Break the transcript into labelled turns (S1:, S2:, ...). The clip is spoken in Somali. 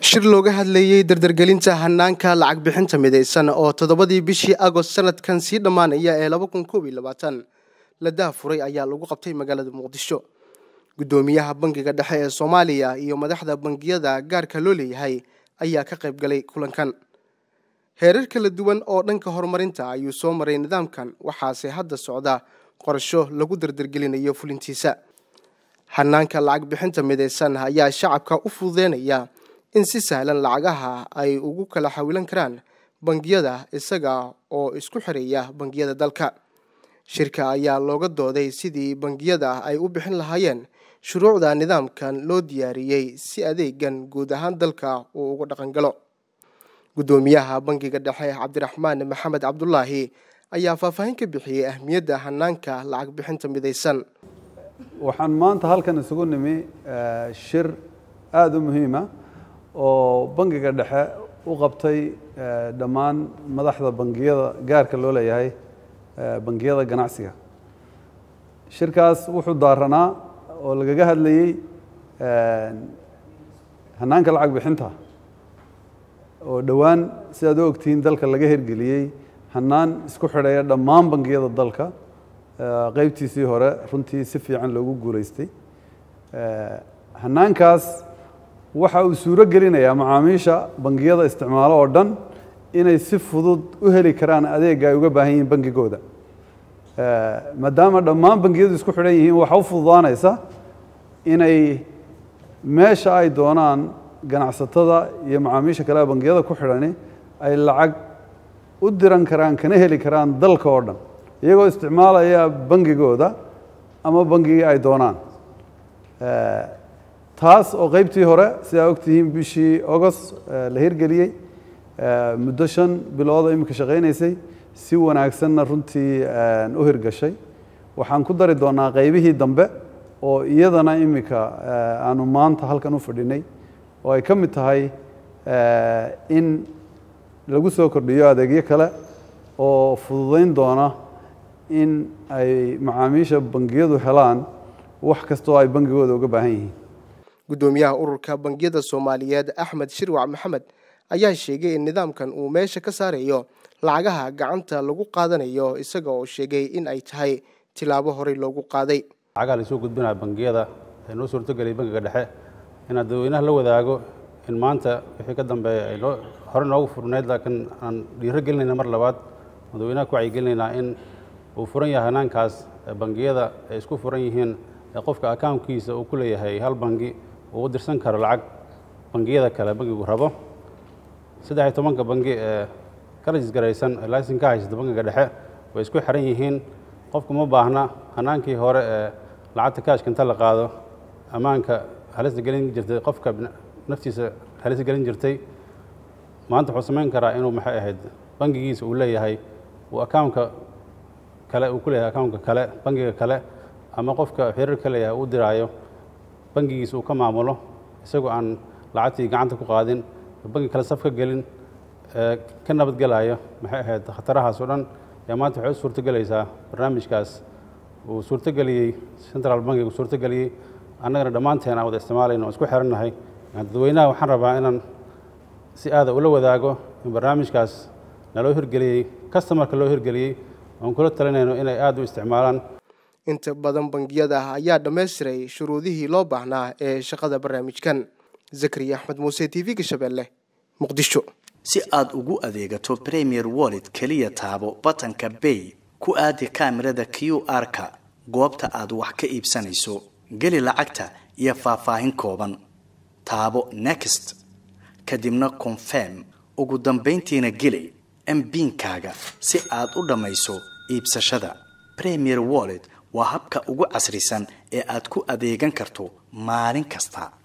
S1: shir looga hadlayey dardargelinta hanaanka lacag bixinta midaysan oo toddobadii bishii agost sanadkan sii dhammaanaya ee laba kun koob iyo labaatan la daafuray ayaa lagu qabtay magaalada muqdisho guddoomiyaha bangiga dhexe ee soomaaliya iyo madaxda bangiyada gaarka loo leeyahay ayaa ka qayb galay kulankan heerar kala duwan oo dhanka horumarinta ayuu soo maray nidaamkan waxaase hadda socda qorsho lagu dardargelinayo fulintiisa hanaanka lacag bixinta midaysan ayaa shacabka u fududeynaya in si sahlan lacagaha ay ugu kala xawilan karaan bangiyada isaga oo isku xireeya bangiyada dalka shirka ayaa looga dooday sidii bangiyada ay u bixin lahaayeen shuruucda nidaamkan loo diyaariyey si adeegan guud ahaan dalka uu uga dhaqangalo guddoomiyaha bangiga dhexe cabdiraxmaan maxamed cabdulaahi ayaa faahfaahin ka bixiyey ahmiyadda hanaanka lacag bixinta midaysan
S2: waxaan maanta halkan isugu nimi shir aada u muhiima oo bangiga dhexe u qabtay dhammaan madaxda bangiyada gaarka loo leeyahay bangiyada ganacsiga shirkaas wuxuu daaranaa oo lagaga hadlayey hanaanka lacag bixinta oo dhowaan sidaad u ogtihiin dalka laga hirgeliyey hanaan isku xidhaya dhammaan bangiyada dalka qeybtiisii hore runtii si fiican loogu guulaystay hanaankaas waxa uu suuro gelinayaa macaamiisha bangiyada isticmaalo oo dhan inay si fudud u heli karaan adeega ay uga baahan yihiin bangigooda maadaama dhammaan bangiyadu isku xidhan yihiin waxa u fududaanaysa inay meesha ay doonaan ganacsatada iyo macaamiisha kale bangiyada ku xidhani ay lacag u diran karaan kana heli karaan dalka oo dhan iyagoo isticmaalaya bangigooda ama bangigii ay doonaan taas oo qeybtii hore sidaa ogtihiin bishii agost la hirgeliyey muddo shan bilooda iminka shaqaynaysay si wanaagsanna runtii u hirgashay waxaan ku dari doonaa qeybihii dambe oo iyadana iminka aanu maanta halkan u fadhinay oo ay ka mid tahay in lagu soo kordhiyo adeegyo kale oo fududayn doona in ay macaamiisha bangiyadu helaan wax kastoo ay bangigooda uga baahan yihiin
S1: guddoomiyaha ururka bangiyada soomaaliyeed axmed shirwac maxamed ayaa sheegay in nidaamkan uu meesha ka saarayo lacagaha gacanta lagu qaadanayo isaga oo sheegay in ay tahay tilaabo horey loogu qaaday
S3: lacagaha laisoo gudbinaya bangiyada ee noo suurtogeliyay bangiga dhexe inaad dadweynaha la wadaago in maanta wixii ka dambeeya ay noo hore noogu furnayd laakiin aan dhiiro gelinayna mar labaad dadweynaha ku wacyigelinaynaa in uu furan yahay hanaankaas bangiyada ay isku furan yihiin ee qofka akawnkiisa uu ku leeyahay hal bangi uu u dirsan karo lacag bangiyada kale bangigu rabo saddex iyo tobanka bangi ee ka rajisgaraysan ee laysin ka haysata bangiga dhexe way isku xiran yihiin qofku ma baahna hanaankii hore ee lacagta kaashka inta la qaado ammaanka halista gelin jirtay qofka naftiisa halista gelin jirtay maanta wuxuu samayn karaa inuu maxay ahayd bangigiisa uu leeyahay uu akawnka kale uu ku leeyahay akawnka kale bangiga kale ama qofka xiriir ka leeyahay uu diraayo bangigiisa uu ka maamulo isagoo aan lacagtii gacanta ku qaadin bangi kale saf ka gelin ka nabadgelayo maxay ahayd khatarahaas oo dhan yaa maanta waxay u suurtogelaysaa barnaamijkaas uu suurtogeliyey central bankiga uu suurtogeliyey annagana dhammaanteen aan wada isticmaalayno oo isku xirannahay dadweynaha waxaan rabaa inaan si aada ula wadaago in barnaamijkaas naloo hirgeliyey customarka loo hirgeliyey oon kula talinayno inay aada u isticmaalaan
S1: inta badan bangiyada ayaa dhammaystiray shuruudihii loo baahnaa ee shaqada barnaamijkan zakariya axmed muuse t v-ga shabeelle muqdisho
S4: si aad ugu adeegato premier wallet keliya taabo batanka bay ku aadi kaamirada q r-ka goobta aad wax ka iibsanayso geli lacagta iyo faahfaahin kooban taabo next kadibna confirm ugu dambayntiina geli mbiinkaaga si aad u dhammayso iibsashada premier wallet waa habka ugu casrisan ee aad ku adeegan karto maalin kasta